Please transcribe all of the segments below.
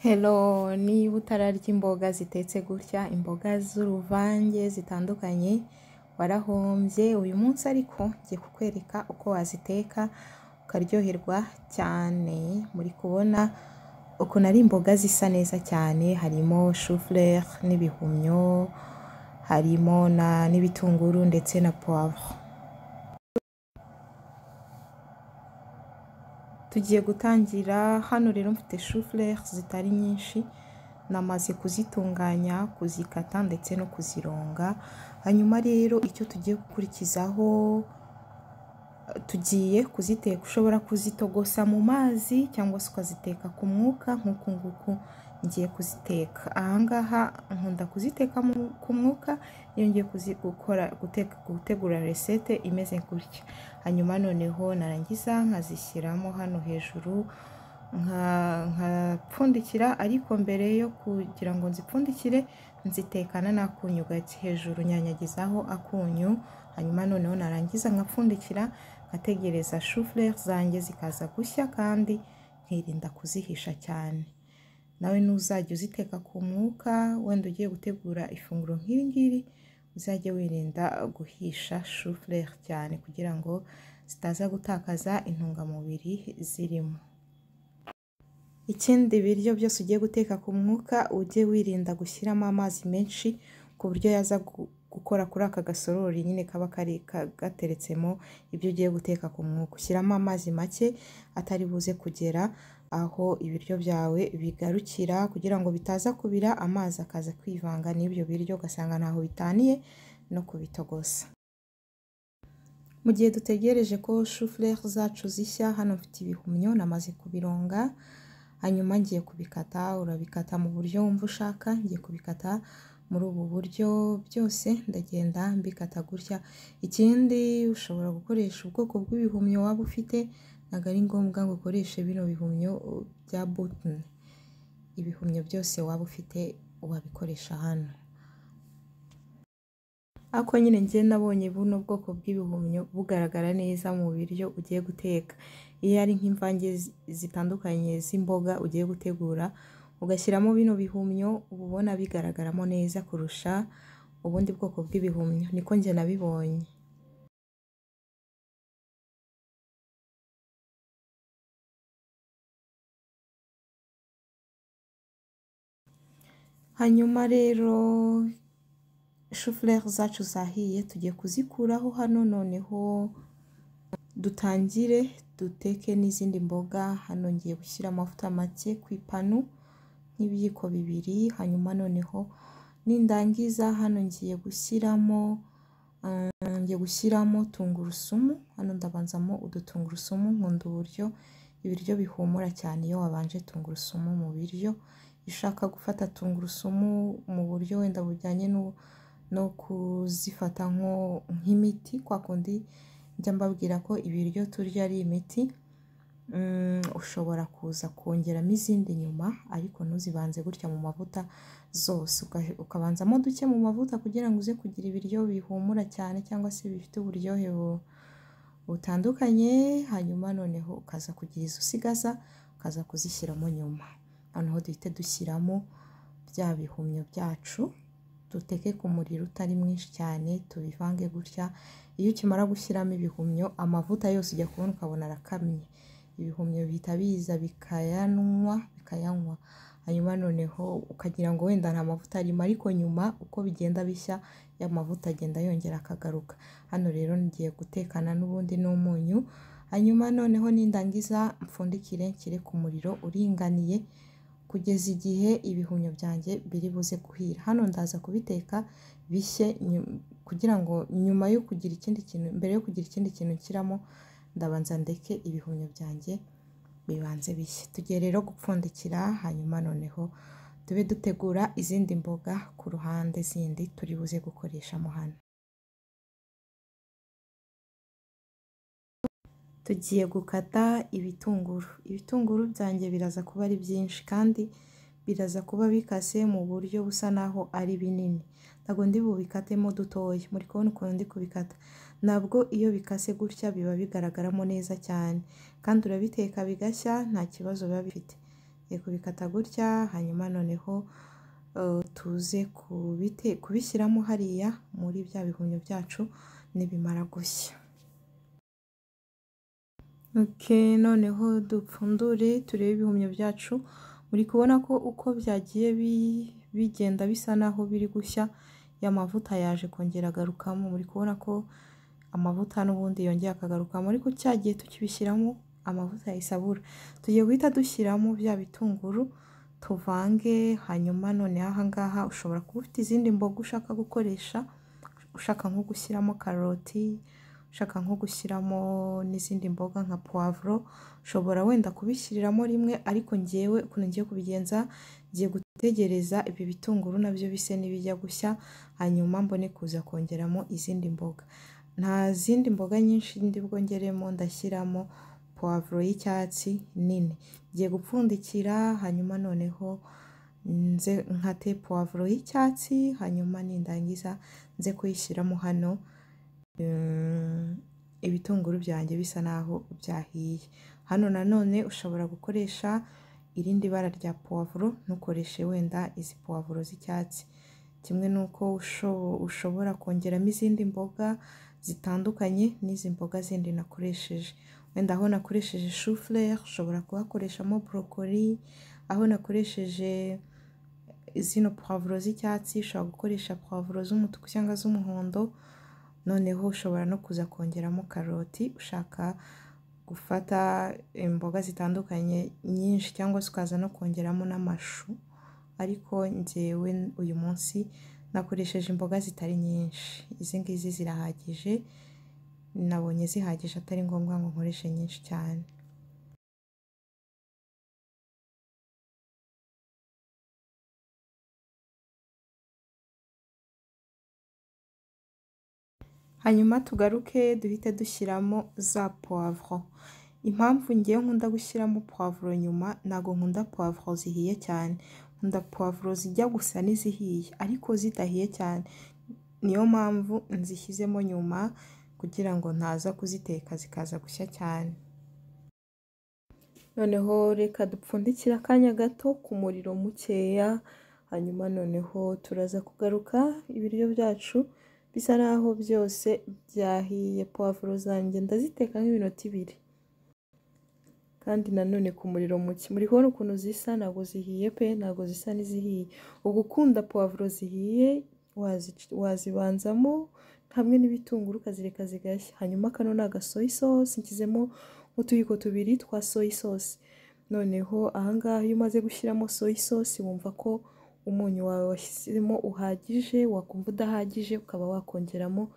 Hello niba utararya imboga zitetse gutya, imboga z'uruvange zitandukanye, warahombye, uyu munsi ariko ngiye kukwereka uko waziteka ukaryoherwa cyane, muri kubona ukuntu ari imboga zisa neza cyane, harimo shufurere n'ibihumyo, harimo n'ibitunguru ndetse na puwavuro. Tugiye gutangira, hano rero mfite shufurere zitari nyinshi, namaze kuzitunganya, kuzikata ndetse no kuzironga, hanyuma rero icyo tugiye gukurikizaho, tugiye kuziteka, ushobora kuzitogosa mu mazi cyangwa se ukaziteka ku mwuka nk'uku nguku ngiye kuziteka. Aha ngaha nkunda kuziteka ku mwuka, iyo ngiye gukora gutegura resete imeze gutya, hanyuma noneho narangiza nkazishyiramo hano hejuru, nkapfundikira ariko mbere yo kugira ngo nzipfundikire, nzitekana n'akunyu gake, hejuru nyanyagizaho akunyu, hanyuma noneho narangiza nkapfundikira, nkategereza shufurere zanjye zikaza gushya kandi nkirinda kuzihisha cyane. Nawe nuzajya uziteka ku mwuka, wenda ugiye gutegura ifunguro nk'iri ngiri, uzajye wirinda guhisha shufurere cyane kugira ngo zitaza gutakaza intungamubiri zirimo. Ikindi biryo byose ugiye guteka ku mwuka, ujye wirinda gushyiramo amazi menshi ku buryo yaza gukora kuri aka gasorori nyine kaba kari gateretsemo ibyo ugiye guteka ku mwuka, ushyiramo amazi make atari buze kugera aho ibiryo byawe bigarukira kugira ngo bitaza kubira, amazi akaza kwivanga n'ibyo biryo ugasanga ntaho bitaniye no kubitogosa. Mu gihe dutegereje ko shufurere zacu zishya, hano mfite ibihumyo namaze kubironga, hanyuma ngiye kubikata, urabikata mu buryo wumva ushaka, ngiye kubikata muri ubu buryo, byose ndagenda mbikata gutya, ikindi ushobora gukoresha ubwoko bw'ibihumyo waba ufite, ntabwo ari ngombwa ngo ukoreshe bino bihumyo bya butoni, ibihumyo byose waba ufite wabikoresha hano. Ariko nyine njye nabonye buno bwoko bw'ibihumyo bugaragara neza mu biryo ugiye guteka, iyo ari nk'imvange zitandukanye z'imboga ugiye gutegura, ugashyiramo bino bihumyo uba ubona bigaragaramo neza kurusha ubundi bwoko bw'ibihumyo, niko njye nabibonye. Hanyuma rero shufurere zacu zahiye tugiye kuzikuraho hano, noneho dutangire duteke n'izindi mboga, hano ngiye gushyira amavuta make ku ipanu nk'ibiyiko bibiri, hanyuma noneho nindangiza hano ngiye gushyiramo ngiye gushyiramo tungurusumu, hano ndabanzamo udutungurusumu, nkunda uburyo ibiryo bihumura cyane iyo wabanje tungurusumu mu biryo, iyo ushaka gufata tungurusumu mu buryo wenda bujyanye no kuzifata nk'imiti, kwa kundi njya mbabwira ko ibiryo turya ari imiti, ushobora kuza kongeramo izindi nyuma ariko ntuzibanze gutya mu mavuta zose, ukabanzamo duke mu mavuta kugira ngo uze kugira ibiryo bihumura cyane cyangwa se bifite uburyohe butandukanye, hanyuma noneho ukaza kugira izo usigaza, ukaza kuzishyiramo nyuma, noneho duhite dushyiramo bya bihumyo byacu, duteke ku muriro utari mwinshi cyane, tubivange gutya, iyo ukimara gushyiramo ibihumyo amavuta yose ujya kubona ukabona arakamye, ibihumyo bihita biza bikayanywa bikayanywa, hanyuma noneho ukagira ngo wenda nta mavuta arimo ariko nyuma uko bigenda bishya ya mavuta agenda yongera akagaruka, hano rero ngiye gutekana n'ubundi n'umunyu, hanyuma noneho nindangiza mpfundikire nshyire ku muriro uringaniye kugeza igihe ibihumyo byanjye biri buze guhira, hano ndaza kubiteka bishye kugira ngo nyuma yo kugira ikindi kintu, mbere yo kugira ikindi kintu nshyiramo ndabanza ndeke ibihumyo byanjye bibanze bishye, tugiye rero gupfundikira hanyuma noneho tube dutegura izindi mboga ku ruhande zindi turi buze gukoreshamo hano. Tugiye gukata ibitunguru, ibitunguru byanjye biraza kuba ari byinshi kandi biraza kuba bikase mu buryo busa naho ari binini, ntabwo ndi bubikatemo dutoya, muri kubona ukuntu ndi kubikata, ntabwo iyo bikase gutya biba bigaragaramo neza cyane kandi urabiteka bigashya nta kibazo biba bifite, Tugiye kubikata gutya hanyuma noneho eh, tuze kubite- kubishyiramo hariya muri bya bihumyo byacu nibimara gushya Okay, noneho dupfundure turebe ibihumyo byacu muri kubona ko uko byagiye bi- bigenda bisa naho biri gushya ya mavuta yaje kongera agarukamo muri kubona ko amavuta n'ubundi yongeye akagarukamo ariko cya gihe tukibishyiramo amavuta ya isabura tugiye guhita dushyiramo bya bitunguru tuvange hanyuma noneho aha ngaha ushobora kuba ufite izindi mboga ushaka gukoresha ushaka nko gushyiramo karoti ushaka nko gushyiramo n'izindi mboga nka puwavuro ushobora wenda kubishyiriramo rimwe ariko ngewe ukuntu ngiye kubigenza ngiye gutegereza ibi bitunguru nabyo bise n'ibijya gushya hanyuma mbone kuza kongeramo izindi mboga nta zindi mboga nyinshi ndi bwongeremo ndashyiramo puwavuro y'icyatsi nini ngiye gupfundikira hanyuma noneho nze nkate puwavuro y'icyatsi hanyuma nindangiza nze kuyishyiramo hano Mm, ibitunguru byanjye bisa naho byahiye hano nanone ushobora gukoresha irindi bara rya puwavuro ntukoreshe wenda izi puwavuro z'icyatsi kimwe n'uko usho- ushobora kongeramo izindi mboga zitandukanye n'izi mboga zindi nakoresheje wenda aho nakoresheje shufurere ushobora kuhakoreshamo borokori aho nakoresheje zino puwavuro z'icyatsi ushobora gukoresha puwavuro z'umutuku cyangwa z'umuhondo noneho ushobora no kuza kongeramo karoti ushaka gufata imboga zitandukanye nyinshi cyangwa se ukaza no kongeramo n'amashu ariko njyewe uyu munsi nakoresheje imboga zitari nyinshi izi ngizi zirahagije nabonye zihagije atari ngombwa ngo nkoreshe nyinshi cyane hanyuma tugaruke duhite dushyiramo za puwavuro impamvu ngewe nkunda gushyiramo puwavuro nyuma ntabwo nkunda puwavuro zihiye cyane nkunda puwavuro zijya gusa n'izihiye ariko zidahiye cyane niyo mpamvu nzishyizemo nyuma kugira ngo ntaza kuziteka zikaza gushya cyane noneho reka dupfundikire akanya gato ku muriro mukeya hanyuma noneho turaza kugaruka ibiryo byacu bisa naho byose byahiye puwavuro zanjye ndaziteka nk'iminota ibiri kandi nanone ku muriro muke muri kubona ukuntu zisa ntabwo zihiye pe ntabwo zisa n'izihiye ubwo ukunda puwavuro zihiye wazi- wazibanzamo hamwe n'ibitunguru ukazireka zigashya hanyuma kano ni agasoyi sosi nshyizemo nk'utuyiko tubiri twa soyi sosi noneho ahangaha iyo umaze gushyiramo soyi sosi wumva ko umunyu wawe washyizemo uhagije wakumva udahagije ukaba wakongeramo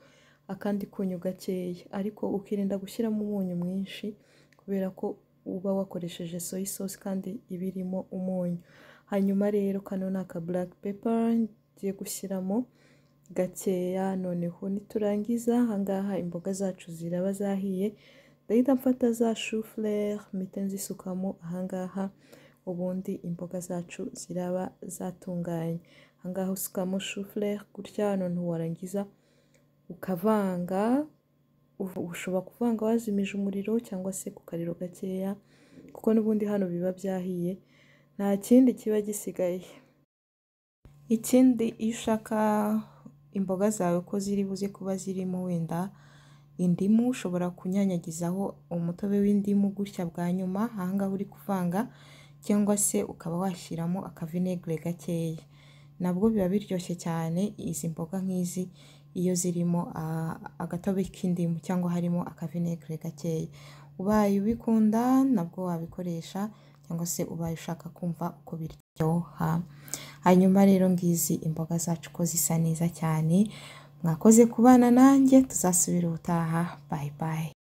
akandi kunyu gakeya ariko ukirinda gushyiramo umunyu mwinshi kubera ko uba wakoresheje soyi sosi kandi iba irimo umunyu hanyuma rero kano ni aka black pepper ngiye gushyiramo gakeya noneho niturangiza ahangaha imboga zacu ziraba zahiye ndahita mfata za shufurere mpita nzisukamo ahangaha ubundi imboga zacu ziraba zatunganye ahangaha usukamo shufurere gutya none warangiza ukavanga uv- ushobora kuvanga wazimije umuriro cyangwa se ku kariro gakeya kuko n'ubundi hano biba byahiye nta kindi kiba gisigaye ikindi iyo ushaka imboga zawe ko ziri buze kuba zirimo wenda indimu ushobora kunyanyagizaho umutobe w'indimu gutya bwa nyuma ahangaha uri kuvanga cyangwa se ukaba washyiramo akavinegere gakeya nabwo biba biryoshye cyane izi mboga nk'izi iyo zirimo ah, agatobe k'indimu cyangwa harimo akavinegere gakeya ubaye ubikunda nabwo wabikoresha cyangwa se ubaye ushaka kumva uko biryoha hanyuma rero ngizi imboga zacu ko zisa neza cyane mwakoze kubana nanjye tuzasubira ubutaha bayi bayi